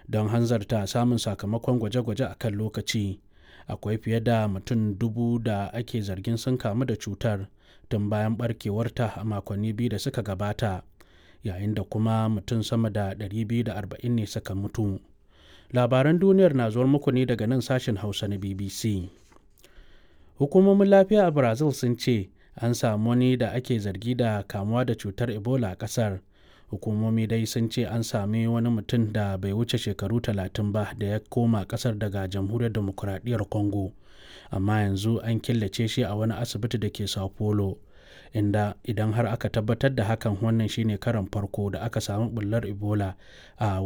don hanzarta samun sakamakon gwaje-gwaje a kan lokaci akwai fiye da mutum dubu da ake zargin sun kamu da cutar tun bayan barkewarta a makonni biyu da suka gabata yayin da kuma mutum sama da 240 ne suka mutu labaran duniyar na zuwar muku ne daga nan sashen hausa na bbc hukumomin lafiya a brazil sun ce an samu wani da ake zargi da kamuwa da cutar ebola a kasar hukumomi dai sun ce an sami wani mutum da bai wuce shekaru talatin ba da ya koma kasar daga jamhuriyar demokuraɗiyyar congo amma yanzu an killace shi a wani asibiti da ke sao paulo inda idan har aka tabbatar da hakan wannan shine karan farko da aka samu bullar ebola a